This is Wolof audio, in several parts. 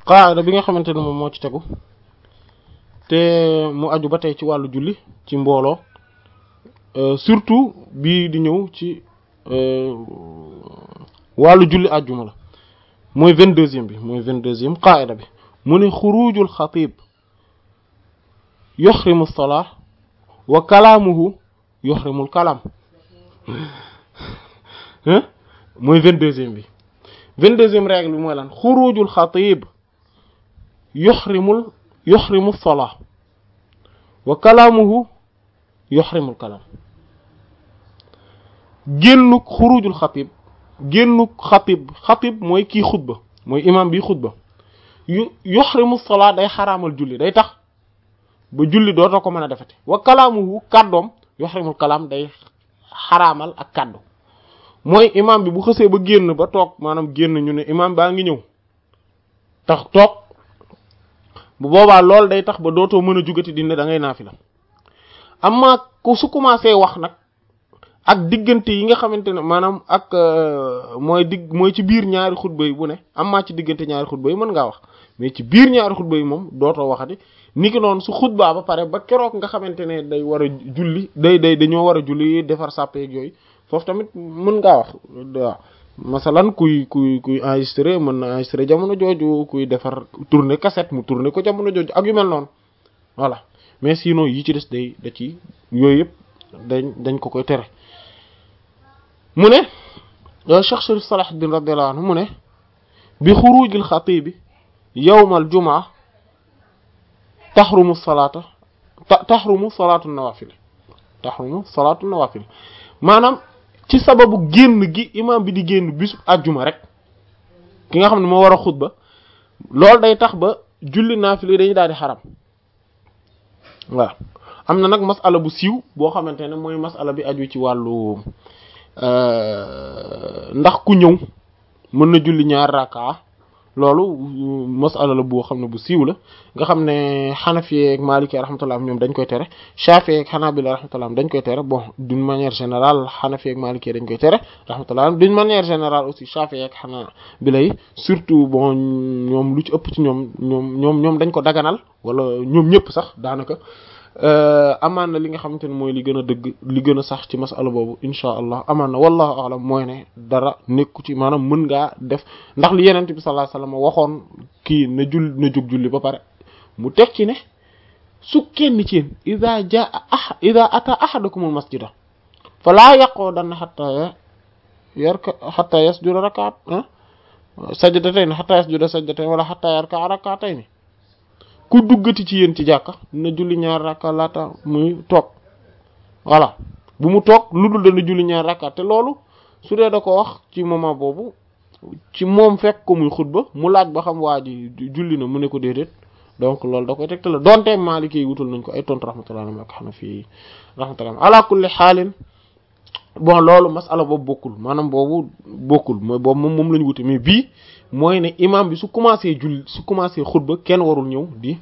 qaada bi nga xamante ne moom moo ci tegu te mu aju ba tey ci wàllu julli ci mbooloo surtout bii di ñëw ci wàllu julli àjjuma la mooy vingt-deuxième bi mooy vingt-deuxième qaida bi mu ne xurujul xatib yuxrimu salaa wa kalaamuhu yuxrimul kalaam mooy vingt-deuxième bi vingt-deuxième règle bi mooy lan xurujul xatib yuxrimul yuxrimu salaa wa kalaamuhu yuxrimul kalaam génnuk xurujul xatib génnuk xatib xatib mooy kii xutba mooy imam bi xutba yu yuxrimu salaa day xaraamal julli day tax ba julli dootoo ko mën a defati wa kalaamuhu kàddoom yuxrimul kalaam day xaraamal ak kàddu mooy imam bi bu xësee ba génn ba toog maanaam génn ñu ne imam baa ngi ñëw tax toog bu boobaa loolu day tax ba dootoo mën a jugati dina da ngay naafila amma ku su commencé wax nag ak diggante yi nga xamante ne maanaam ak mooy digg mooy ci biir ñaari xutba yi bu ne amma ci diggante ñaari xutba yi mën ngaa wax mais ci biir ñaari xutba yi moom dootoo waxati ni ki noonu su xutbaa ba pare ba keroog nga xamante ne day war a julli day day dañoo war a julli defar sàppeeg yooyu foofu tamit mën ngaa wax waaw masalan kuy kuy kuy enregistré mën na enregistré jamono jooju kuy defar tourner cassette mu tourner ko jamono jooju ak yu mel noonu voilà mais sinon yi ci des day da ci yooyu yëpp dañ dañ ko koy tere mu ne Cheikh Sharif Salahuddin radiyallahu anhu mu ne bi xurujil xatibi yawmal jumaa taxrumu salaata taxrumu salaatu nawafil taxrumu salaatu nawafil maanaam ci sababu génn gi imam bi di génn bisu àjjuma rek ki nga xam ne moo war a xutba loolu day tax ba julli naafila yi dañuy daal di xaram waaw am na nag masala bu siiw boo xamante ne mooy masala bi aju ci wàllu ndax ku ñëw mën na julli ñaar raka loolu masala la boo xam ne bu siiw la nga xam ne xanafi ak maliki rahmatullah ñoom dañ koy tere shafi ak xanabila rahmatullah dañ koy tere bon d'une manière générale xanafi ak maliki dañ koy tere rahmatullah d'une manière générale aussi shafi ak xanabila yi surtout bon ñoom lu ci ëpp ci ñoom ñoom ñoom ñoom dañ ko daganal wala ñoom ñëpp sax daanaka amaan na li nga xamante ne mooy li gën a dëgg li gën a sax ci masala boobu insha allah amaan na wallahu alam mooy ne dara nekku ci maanaam mën ngaa def ndax li yenent bi sallallahu alayhi wasallam waxoon kii na jull na jóg julli ba pare mu teg ci ne su kenn ci yéen ida jaa ah ida ata ahadakumul masjida falaa yaqudanna hatta yarka hatta yasjuda rakaat sajdatayn hatta yasjuda sajdatayn wala hatta yarka rakatayn ku duggati ci yéen ci jàkka na julli ñaar rakka laata muy toog voilà bu mu toog lu dul dana julli ñaar rakka te loolu su dee da ko wax ci moment boobu ci moom fekk ko muy xutba mu laaj ba xam waa ji julli na mu ne ko déedéet donc loolu da koy tegte la donte Maliki yi wutul nañ ko ay tontu rahmatullah ak Hanafi rahmatullah ala kulli xaalin bon loolu masala boobu bokkul maanaam boobu bokkul mooy boobu moom moom la ñu wute mais bii mooy ne imam bi su commencé julli su commencé xutba kenn warul ñëw di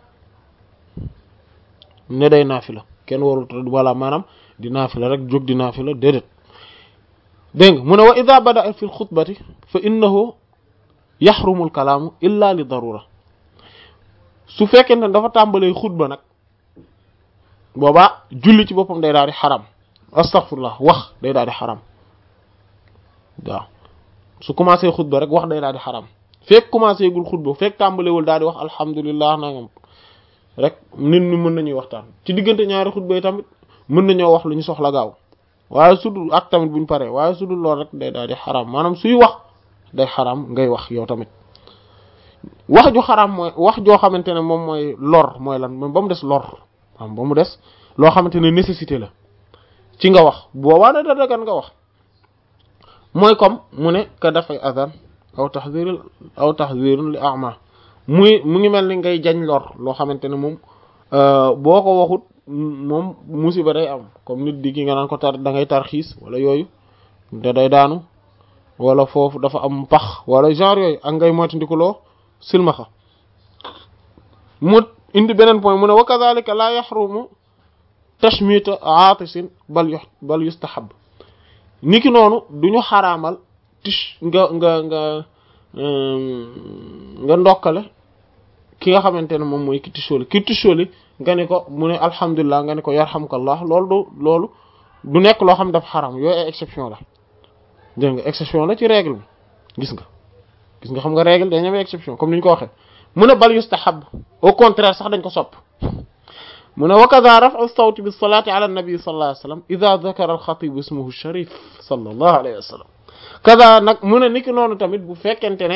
ne day naafila kenn warul wala maanaam di naafila rek jóg di naafila déedéet dégg nga mu ne wa ida bada fi lxutbati fa innahu yaxrumu alkalaamu illa li darura su fekkee ne dafa tàmbalee xutba nag boobaa julli ci boppam day daal di xaram astaghfirullah wax day daal di xaram waaw su commencé xutba rek wax day daal di xaram fekk commencé gul xutba fekk tàmbalewul daal di wax alhamdulillah nangam rek nit ñi mën nañuy waxtaan ci diggante ñaari xutba yi tamit mën nañoo wax lu ñu soxla gaaw waaye su dul ak tamit buñ paree waaye su dul lool rek day daal di xaram maanaam suy wax day xaram ngay wax yow tamit wax ju xaram mooy wax joo xamante ne moom mooy lor mooy lan moom ba mu des lor am ba mu des loo xamante ne nécessité la ci nga wax boobaa na da dagan nga wax mooy comme mu ne ka dafay azan aw tahzir aw tahzirun li ama muy mu ngi mel ni ngay jañ lor loo xamante ne moom boo ko waxut moom musiba day am comme nit di ki nga naan ko tar da ngay tarxiis wala yooyu te day daanu wala foofu dafa am pax wala genre yooyu ak ngay moytandikuloo silmaxa mu indi beneen point mu ne wa kadhalika la yaxrumu tashmita aatisin bal yu bal yustahab niki noonu duñu xaraamal tish nga nga nga nga ndokkale ki nga xamante ne moom mooy ki tisóoli ki tisóoli nga ne ko mu ne alhamdulilah nga ne ko yarhamkallah loolu du loolu du nekk loo xam dafa xaram yooyu ay exception la dégg nga exception la ci règle bi gis nga gis nga xam nga règle dañu am exception comme ni ñu ko waxee mu ne bal yustahab au contraire sax dañ ko sopp mu ne wa kadha raf'u sawti bis salati ala nabi sallallahu alayhi wa sallam idha dhakara al khatib ismuhu sharif sallallahu alayhi wa sallam kadha nag mu ne niki noonu tamit bu fekkente ne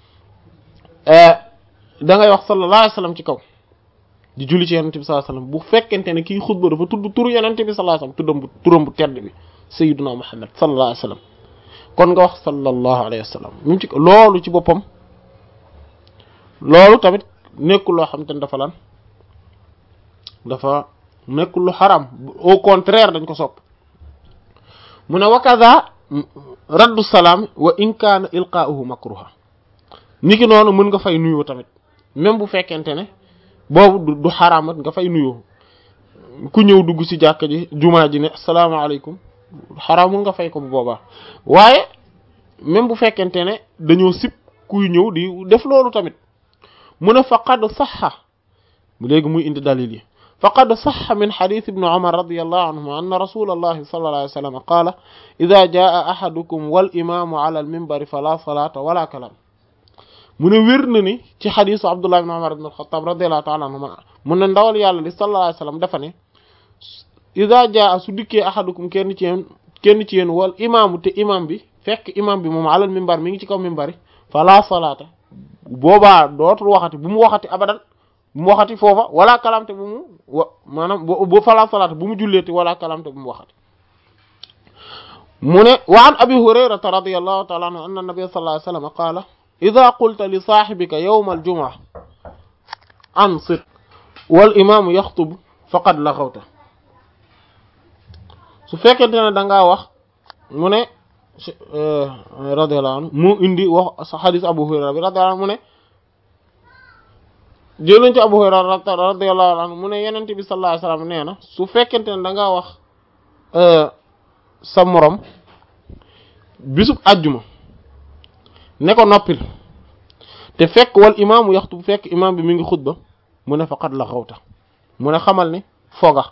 da ngay wax sallallahu alayhi wa sallam ci kaw di julli ci yonente bi sallallahu alayhi wa sallam bu fekkente ne kii xutba dafa tudd turu yonente bi sallallahu alayhi wa sallam tuddam bu turam bu tedd bi sayyiduna muhammad sallallahu alayhi wa sallam kon nga wax sallallahu alayhi wa sallam mu ci loolu ci boppam loolu tamit nekkul loo xam te ne dafa lan dafa nekkul lu xaram au contraire dañ ko sopp mu ne wa kaza raddu salaam wa in kaana ilqaa'uhu makruha niki noonu mën nga fay nuyoo tamit même bu fekkente ne boobu du xaraamat nga fay nuyoo ku ñëw dugg ci jàkka ji jumaa ji ne asalaamaaleykum xaraamul nga fay ko bu boobaa waaye même bu fekkente ne dañoo sib kuy ñëw di def loolu tamit mu ne faqad saxa léegi muy indi dalil yi faqad saxa min xadis ibni umar radiallahu anhuma anna rasula allahi sallallahu alayhi wa sallam qaala ida jaa ahadukum wal imaamu ala al minbari fala salata wala kalam mu ne wér na ni ci xadisu abdullah ibn umar ibn alxatab radiallahu taala anhuma mu ne ndawal yàlla li sallallahu alayhi wa sallam dafa ne ida jaa su dikkee ahadukum kenn ci yéen kenn ci yéen wal imaamu te imam bi fekk imam bi moom alal minbar mi ngi ci kaw minbari fala salaata boobaa dootul waxati bu mu waxati abadan bu mu waxati foofa wala kalamte bu mu wa maanaam bu fala salaata bu mu julleeti wala kalamte bu mu waxati mu ne wa an abi hurayrata radiyallahu ta'ala anhu anna nabiyya sallallahu alayhi wasallam qaala idha qulta li sahibika yawma al-jumu'a ansit wal imaamu yaxtub faqad laghawta su fekkente ne da ngaa wax mu ne radiyallahu anhu mu indi wax sa xadis Abu Hurayra bi radiyallahu anhu mu ne jëluñ ci Abu Hurayra radiyallahu anhu mu ne Yonent bi sallallahu alayhi wasallam nee na su fekkente ne da ngaa wax sa morom bisub àjjuma ne ko noppil te fekk wal imaamu yaxtu fekk imaam bi mi ngi xutba mu ne faqad la xawta mu ne xamal ni foga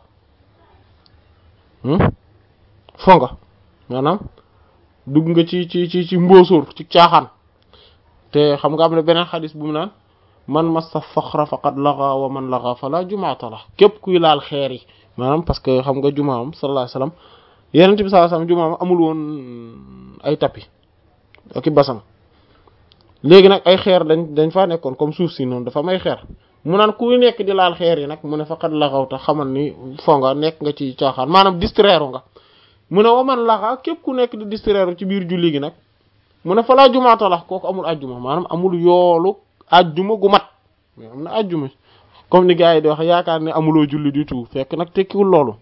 fonga maanaam dugg nga ci ci ci ci mbóosóor ci caaxaan te xam nga am na beneen xadis bu mu naan man massa faxra faqad laga wa man laga fala jumaata la képp kuy laal xeer yi maanaam parce que xam nga jumaam sallallahu alayhi wasallam yenent bi sallallahu alayhi wasallam jumaam amul woon ay tapis ak i basam léegi nag ay xeer dañ dañ faa nekkoon comme suuf si noonu dafa may xeer mu naan kuy nekk di laal xeer yi nag mu ne faqad laxawta xamal ni fonga nekk nga ci caaxaan maanaam distraire nga mu ne waman laxa képp ku nekk di distraire ci biir julli gi nag mu ne fa laa jumaata la kooku amul ajjuma maanaam amul yoolu ajjuma gu mat mais am na ajjuma comme ni gars yi di wax yaakaar ne amuloo julli du tout fekk nag tekkiwul loolu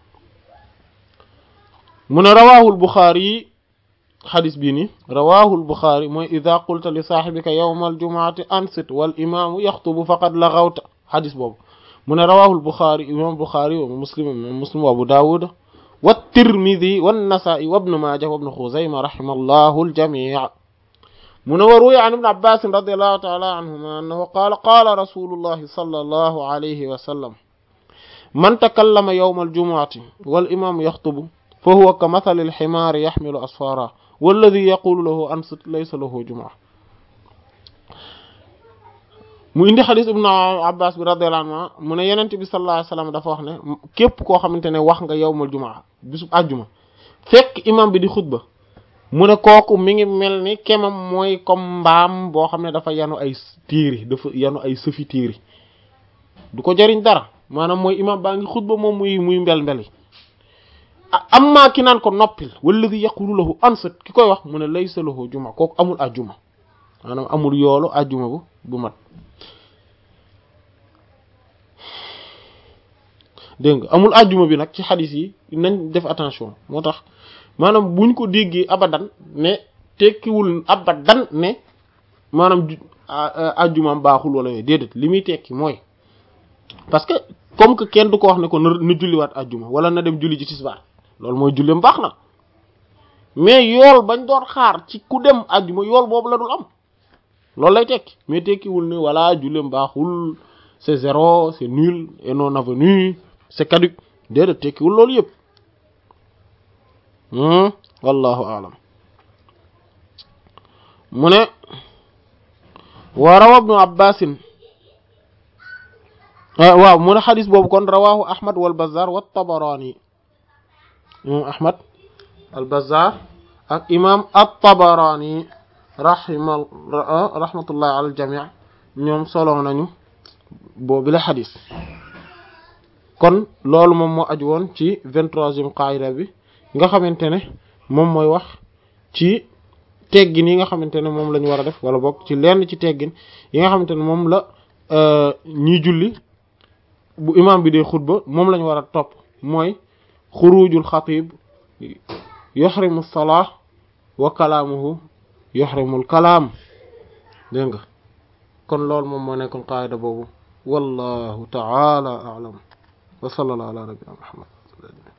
mu ne rawaahul buxaari yi xadis bii ni rawaahul buxaari mooy ida qulta li saaxibika yawma aljumaati ansit wal imaamu yaxtubu faqad laxawta xadis boobu mu ne rawaahul buxaari imam buxaari wa muslim muslim wa abu daawud wa tirmidi wa nasaa'i wa ibnu maaja wa ibnu xuzayma rahima allahu aljamii mu ne wa ruwiya an ibn abbas radiallahu taala anhuma annahu qaala qaala rasulullahi sallallahu alayhi wa sallam man takallama yawma aljumuati wal imaamu yaxtubu fa huwa ka mathali alximaari yaxmilu asfara walladi yaqulu lahu ansit laysa lahu jumaa mu indi xadis ibnu abbas bi radiyallahu anhu mu ne yenent bi sallallahu alayhi wasallam dafa wax ne képp koo xamante ne wax nga yawmal jumaa bisub àjjuma fekk imam bi di xutba mu ne kooku mi ngi mel ni kemam mooy comme mbaam boo xam ne dafa yanu ay téere dafa yanu ay sëfi téere du ko jariñ dara maanaam mooy imam baa ngi xutba moom muy muy mbel mbeli amma ki naan ko noppil walladi yaqulu lahu ansat ki koy wax mu ne laysa lahu juma kooku amul ajjuma maanaam amul yoolu ajjuma bu bu mat dégg nga amul ajjuma bi nag ci xadis yi nañ def attention moo tax maanaam buñ ko déggee abadan ne tekkiwul abadan ne maanaam ajjumaam baaxul wala yooyu déedéet li muy tekki mooy parce que comme que kenn du ko wax ne ko na julliwaat ajjuma wala na dem julli ji tisbaar loolu mooy julleem baax na mais yool bañ doon xaar ci ku dem ajjuma yool boobu la dul am loolu lay tekki mais tekkiwul ne voilà julleem baaxul c'est zéro c'est nul et non avenu c'est caduc déedéet tekkiwul loolu yëpp wallahu a'lam mu ne wa rawa ibnu abbasin waaw mu ne xadis boobu kon rawahu ahmad wal bazzar wa tabarani imam ahmad al bazzar ak imam at-tabarani rahima rahmatullahi ala al jami' ñoom solo nañu boobu la xadis kon loolu moom moo aju woon ci vingt-troisième qaida bi nga xamante ne moom mooy wax ci teggin yi nga xamante ne moom la ñu war a def wala bokk ci lenn ci teggin yi nga xamante ne moom la ñiy julli bu imam bi dee xutba moom la ñu war a topp mooy xurujul xatib yuhrimu salah wa kalaamuhu yuhrimul kalaam dégg nga kon loolu moom moo nekkoon qaida boobu wallahu ta'ala a'lam wa sallallahu ala nabiyyina muhammad